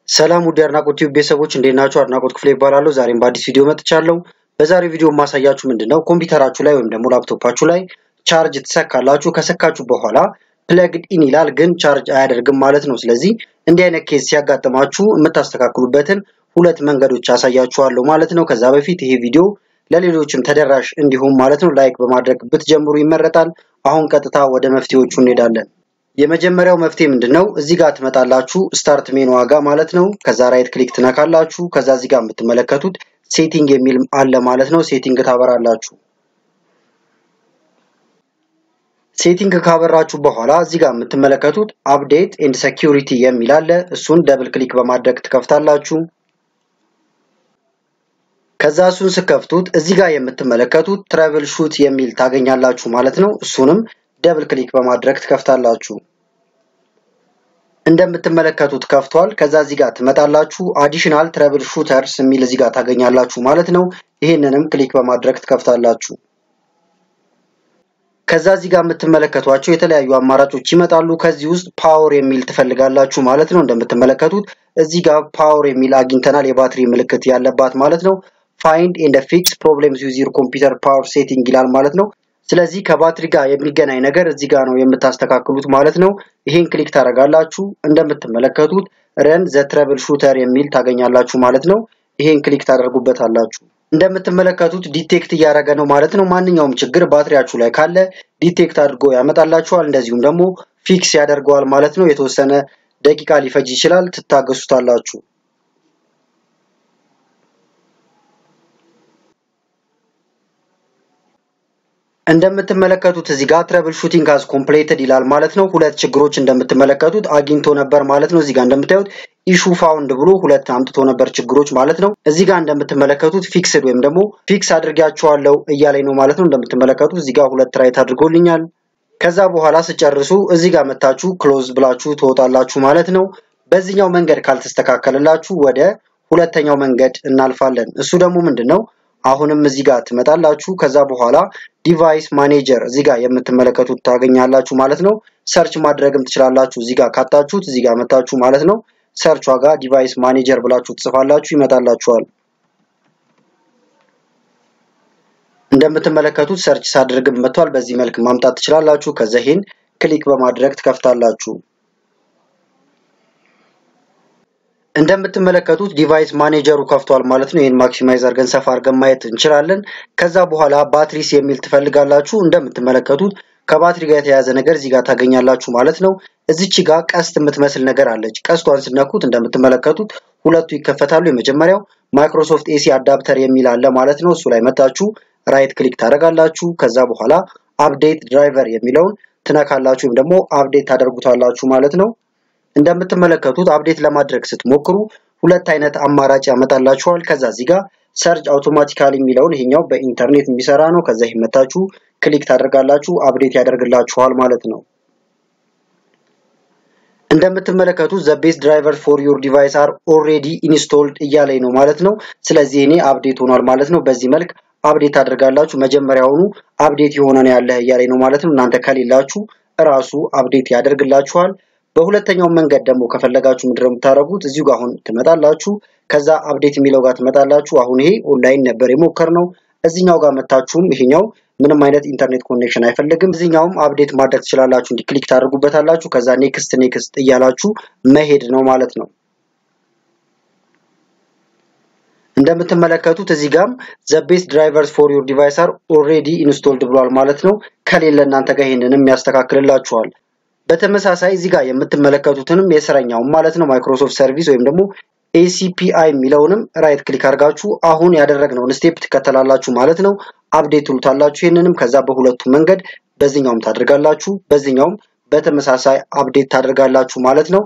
ሰላም ውድ የአድናቆት ቲዩብ ቤተሰቦች እንዴት ናችሁ? አድናቆት ክፍሌ ይባላለሁ። ዛሬም በአዲስ ቪዲዮ መጥቻለሁ። በዛሬው ቪዲዮ የማሳያችሁ ምንድን ነው ኮምፒውተራችሁ ላይ ወይም ደግሞ ላፕቶፓችሁ ላይ ቻርጅ ትሰካላችሁ። ከሰካችሁ በኋላ ፕለግድ ኢን ይላል፣ ግን ቻርጅ አያደርግም ማለት ነው። ስለዚህ እንዲህ አይነት ኬዝ ሲያጋጥማችሁ የምታስተካክሉበትን ሁለት መንገዶች አሳያችኋለሁ ማለት ነው። ከዛ በፊት ይሄ ቪዲዮ ለሌሎችም ተደራሽ እንዲሁም ማለት ነው ላይክ በማድረግ ብትጀምሩ ይመረጣል። አሁን ቀጥታ ወደ መፍትሄዎቹ እንሄዳለን። የመጀመሪያው መፍትሄ ምንድን ነው? እዚህ ጋር ትመጣላችሁ ስታርት ሜኑ ዋጋ ማለት ነው። ከዛ ራይት ክሊክ ትነካላችሁ። ከዛ እዚህ ጋር የምትመለከቱት ሴቲንግ የሚል አለ ማለት ነው። ሴቲንግ ታበራላችሁ። ሴቲንግ ካበራችሁ በኋላ እዚህ ጋር የምትመለከቱት አፕዴት ኤንድ ሴኪዩሪቲ የሚል አለ። እሱን ደብል ክሊክ በማድረግ ትከፍታላችሁ። ከዛ እሱን ስከፍቱት እዚህ ጋር የምትመለከቱት ትራቭል ሹት የሚል ታገኛላችሁ ማለት ነው። እሱንም ደብል ክሊክ በማድረግ ትከፍታላችሁ። እንደምትመለከቱት ከፍቷል። ከዛ እዚህ ጋር ትመጣላችሁ። አዲሽናል ትራቭል ሹተርስ የሚል እዚህ ጋር ታገኛላችሁ ማለት ነው። ይህንንም ክሊክ በማድረግ ትከፍታላችሁ። ከዛ እዚህ ጋር የምትመለከቷቸው የተለያዩ አማራጮች ይመጣሉ። ከዚህ ውስጥ ፓወር የሚል ትፈልጋላችሁ ማለት ነው። እንደምትመለከቱት እዚህ ጋር ፓወር የሚል አግኝተናል። የባትሪ ምልክት ያለባት ማለት ነው። ፋይንድ ኤንድ ፊክስ ፕሮብሌምስ ዊዝ ዩር ኮምፒውተር ፓወር ሴቲንግ ይላል ማለት ነው። ስለዚህ ከባትሪ ጋር የሚገናኝ ነገር እዚህ ጋር ነው የምታስተካክሉት ማለት ነው። ይሄን ክሊክ ታደርጋላችሁ። እንደምትመለከቱት ረን ዘ ትረብል ሹተር የሚል ታገኛላችሁ ማለት ነው። ይሄን ክሊክ ታደርጉበታላችሁ። እንደምትመለከቱት ዲቴክት እያደረገ ነው ማለት ነው። ማንኛውም ችግር ባትሪያችሁ ላይ ካለ ዲቴክት አድርጎ ያመጣላችኋል። እንደዚሁም ደግሞ ፊክስ ያደርገዋል ማለት ነው። የተወሰነ ደቂቃ ሊፈጅ ይችላል። ትታገሱታላችሁ። እንደምትመለከቱት እዚህ ጋር ትረብል ሹቲንግ አዝ ኮምፕሌትድ ይላል ማለት ነው። ሁለት ችግሮች እንደምትመለከቱት አግኝቶ ነበር ማለት ነው። እዚህ ጋር እንደምታዩት ኢሹ ፋውንድ ብሎ ሁለት አምጥቶ ነበር ችግሮች ማለት ነው። እዚህ ጋር እንደምትመለከቱት ፊክስድ ወይም ደግሞ ፊክስ አድርጊያቸዋለሁ እያለኝ ነው ማለት ነው። እንደምትመለከቱት እዚህ ጋር ሁለት ራይት አድርጎልኛል። ከዛ በኋላ ስጨርሱ እዚህ ጋር መታችሁ ክሎዝ ብላችሁ ትወጣላችሁ ማለት ነው። በዚህኛው መንገድ ካልተስተካከለላችሁ ወደ ሁለተኛው መንገድ እናልፋለን። እሱ ደግሞ ምንድን ነው? አሁንም እዚህ ጋር ትመጣላችሁ። ከዛ በኋላ ዲቫይስ ማኔጀር እዚህ ጋር የምትመለከቱት ታገኛላችሁ ማለት ነው። ሰርች ማድረግም ትችላላችሁ። እዚህ ጋር ካጣችሁት እዚህ ጋር መታችሁ ማለት ነው። ሰርች ዋጋ ዲቫይስ ማኔጀር ብላችሁ ትጽፋላችሁ፣ ይመጣላችኋል። እንደምትመለከቱት ሰርች ሳድርግም መጥቷል። በዚህ መልክ ማምጣት ትችላላችሁ። ከዛ ይሄን ክሊክ በማድረግ ትከፍታላችሁ። እንደምትመለከቱት ዲቫይስ ማኔጀሩ ከፍቷል ማለት ነው። ይህን ማክሲማይዝ አድርገን ሰፋ አድርገን ማየት እንችላለን። ከዛ በኋላ ባትሪስ የሚል ትፈልጋላችሁ። እንደምትመለከቱት ከባትሪ ጋር የተያያዘ ነገር እዚህ ጋር ታገኛላችሁ ማለት ነው። እዚች ጋር ቀስት የምትመስል ነገር አለች። ቀስቷን ስነኩት እንደምትመለከቱት ሁለቱ ይከፈታሉ። የመጀመሪያው ማይክሮሶፍት ኤሲ አዳፕተር የሚል አለ ማለት ነው። እሱ ላይ መታችሁ ራይት ክሊክ ታደርጋላችሁ። ከዛ በኋላ አፕዴት ድራይቨር የሚለውን ትነካላችሁ ወይም ደግሞ አፕዴት ታደርጉታላችሁ ማለት ነው። እንደምትመለከቱት አፕዴት ለማድረግ ስትሞክሩ ሁለት አይነት አማራጭ ያመጣላችኋል። ከዛ እዚህ ጋር ሰርች አውቶማቲካሊ የሚለውን ይሄኛው በኢንተርኔት የሚሰራ ነው። ከዛ ይመታችሁ ክሊክ ታደርጋላችሁ አፕዴት ያደርግላችኋል ማለት ነው። እንደምትመለከቱት ዘ ቤስት ድራይቨር ፎር ዩር ዲቫይስ አር ኦልሬዲ ኢንስቶልድ እያለኝ ነው ማለት ነው። ስለዚህ እኔ አፕዴት ሆኗል ማለት ነው። በዚህ መልክ አፕዴት ታደርጋላችሁ። መጀመሪያውኑ አፕዴት የሆነ ነው ያለ እያለኝ ነው ማለት ነው። እናንተ ከሌላችሁ እራሱ አፕዴት ያደርግላችኋል። በሁለተኛው መንገድ ደግሞ ከፈለጋችሁ ምንድነው የምታደርጉት? እዚሁ ጋር አሁን ትመጣላችሁ። ከዛ አፕዴት የሚለው ጋር ትመጣላችሁ። አሁን ይሄ ኦንላይን ነበር የሞከርነው። እዚኛው ጋር መታችሁም ይሄኛው ምንም አይነት ኢንተርኔት ኮኔክሽን አይፈልግም። እዚኛውም አፕዴት ማድረግ ትችላላችሁ። እንዲህ ክሊክ ታደርጉበታላችሁ። ከዛ ኔክስት ኔክስት እያላችሁ መሄድ ነው ማለት ነው። እንደምትመለከቱት እዚህ ጋርም ዘ ቤስት ድራይቨርስ ፎር ዩር ዲቫይስ አር ኦልሬዲ ኢንስቶልድ ብሏል ማለት ነው። ከሌለ እናንተ ጋር ይሄንንም ያስተካክልላችኋል። በተመሳሳይ እዚህ ጋር የምትመለከቱትንም የስረኛውን ማለት ነው ማይክሮሶፍት ሰርቪስ ወይም ደግሞ ኤሲፒአይ የሚለውንም ራይት ክሊክ አድርጋችሁ አሁን ያደረግነውን ስቴፕ ትከተላላችሁ ማለት ነው። አፕዴት ትሉታላችሁ። ይህንንም ከዛ በሁለቱ መንገድ በዚህኛውም ታደርጋላችሁ፣ በዚህኛውም በተመሳሳይ አፕዴት ታደርጋላችሁ ማለት ነው።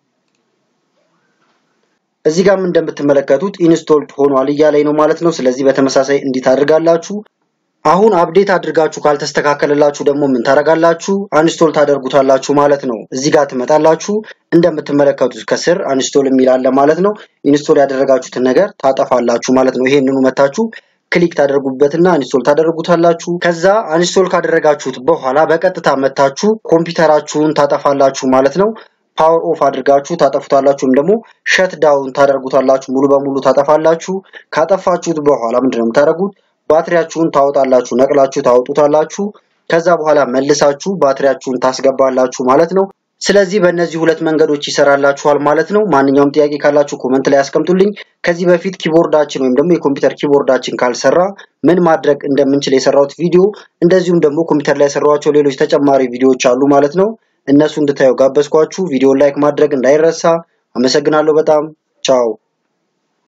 እዚህ ጋርም እንደምትመለከቱት ኢንስቶልድ ሆኗል እያለኝ ነው ማለት ነው። ስለዚህ በተመሳሳይ እንዲህ ታደርጋላችሁ። አሁን አፕዴት አድርጋችሁ ካልተስተካከለላችሁ ደግሞ ምን ታደርጋላችሁ? አንስቶል ታደርጉታላችሁ ማለት ነው። እዚህ ጋር ትመጣላችሁ። እንደምትመለከቱት ከስር አንስቶል የሚል አለ ማለት ነው። ኢንስቶል ያደረጋችሁትን ነገር ታጠፋላችሁ ማለት ነው። ይሄንኑ መታችሁ ክሊክ ታደርጉበትና አንስቶል ታደርጉታላችሁ። ከዛ አንስቶል ካደረጋችሁት በኋላ በቀጥታ መታችሁ ኮምፒውተራችሁን ታጠፋላችሁ ማለት ነው። ፓወር ኦፍ አድርጋችሁ ታጠፉታላችሁ ወይም ደግሞ ሸት ዳውን ታደርጉታላችሁ። ሙሉ በሙሉ ታጠፋላችሁ። ካጠፋችሁት በኋላ ምንድነው የምታደርጉት? ባትሪያችሁን ታወጣላችሁ፣ ነቅላችሁ ታወጡታላችሁ። ከዛ በኋላ መልሳችሁ ባትሪያችሁን ታስገባላችሁ ማለት ነው። ስለዚህ በእነዚህ ሁለት መንገዶች ይሰራላችኋል ማለት ነው። ማንኛውም ጥያቄ ካላችሁ ኮመንት ላይ አስቀምጡልኝ። ከዚህ በፊት ኪቦርዳችን ወይም ደግሞ የኮምፒውተር ኪቦርዳችን ካልሰራ ምን ማድረግ እንደምንችል የሰራሁት ቪዲዮ እንደዚሁም ደግሞ ኮምፒውተር ላይ የሰራኋቸው ሌሎች ተጨማሪ ቪዲዮዎች አሉ ማለት ነው። እነሱ እንድታዩ ጋበዝኳችሁ። ቪዲዮን ላይክ ማድረግ እንዳይረሳ። አመሰግናለሁ በጣም ቻው።